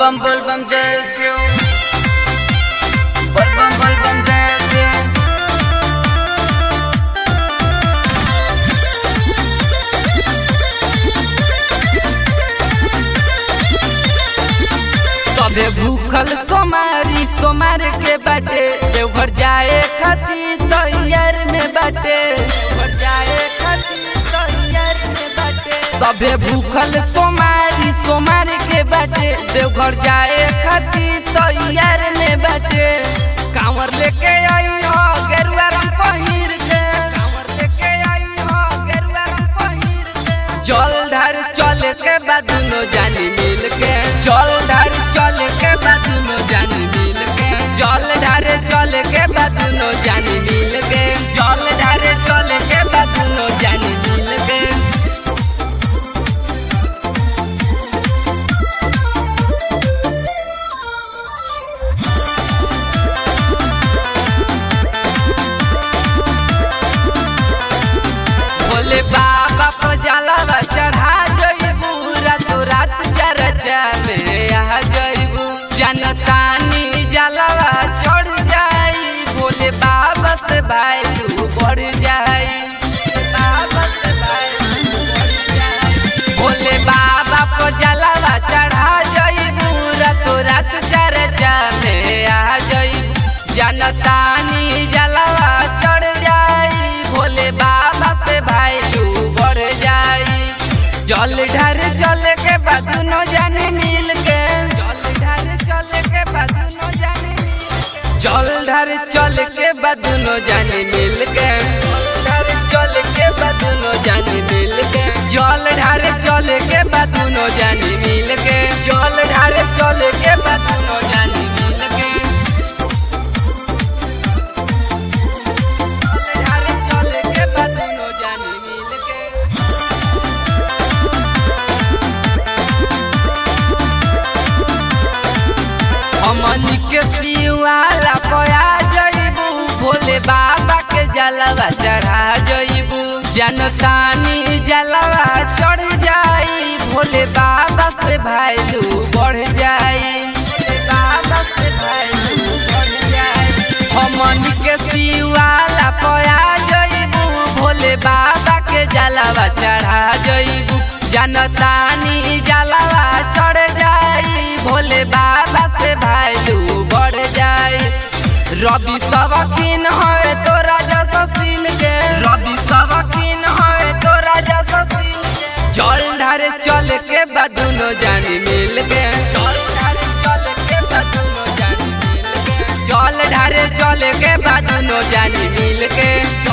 बम बोल बम जय शिव बोल बम बोल बम जय शिव सबे भूखल सोमारी सोमार के बाटे देवघर जाए खातिर तैयार में बाटे देवघर जाए खातिर तैयार में बाटे सबे भूखल सोमारी सोमार के बाटे देवघर जाए खातिर तैयार में बाटे कांवर लेके आई हो गेरुआ रंग पहिर के कांवर लेके आई हो गेरुआ रंग पहिर के जल ढार चल के बाद दुनो जानी मिल के जल ढार चल के बाद दुनो जानी मिल के जल ढारे चल के बाद दुनो जानी मिल के जल ढारे चल के बाद दुनो जानी मिल के भोले बाबा को जलावा चढ़ा जइबू रात रात चर्चा में आ जइबू जनतानी जलावा चढ़ जाई भोले बाबा से भाई तू बढ़ जाई बाबा से भाई तू बढ़ जाई। भोले बाबा को जलावा चढ़ा जइबू रात रात चर्चा में आ जइबू जनतानी जलावा चढ़ जाई भोले बाबा से भाई तू बढ़ जाई जल ढार चल के बदनो जाने मिल के जल ढार चल के बदनो जाने जल ढार चल के बदनो जाने मिल के ढार चल के बदनो जाने मिल के जल ढार चल के बदनो जाने मिल के जल ढार चल के बदनो जाने मिल के ढारे चल के बदनो जानी मिल के हमनी के सिवाला पया जइबू भोले बाबा के जलवा चढ़ा जइबू जनतानी जलवा चढ़ जाई भोले बाबा से भाईलू बढ़ जाई भोले बाबा से भाईलू बढ़ जाई हमनी के सिवाला पया जइबू भोले बाबा के जलवा चढ़ा जइबू जनतानी जलवा चढ़ जाई भोले बाबा से भाईलू बढ़ जाई रवि सबकीन है तोरा जैसा सीन के रवि सबकीन है तोरा जैसा सीन के जल ढारे चल के बदुनो जानी मिल के जल ढारे चल के बदुनो जानी मिल के जल ढारे चल के बदुनो जानी मिल के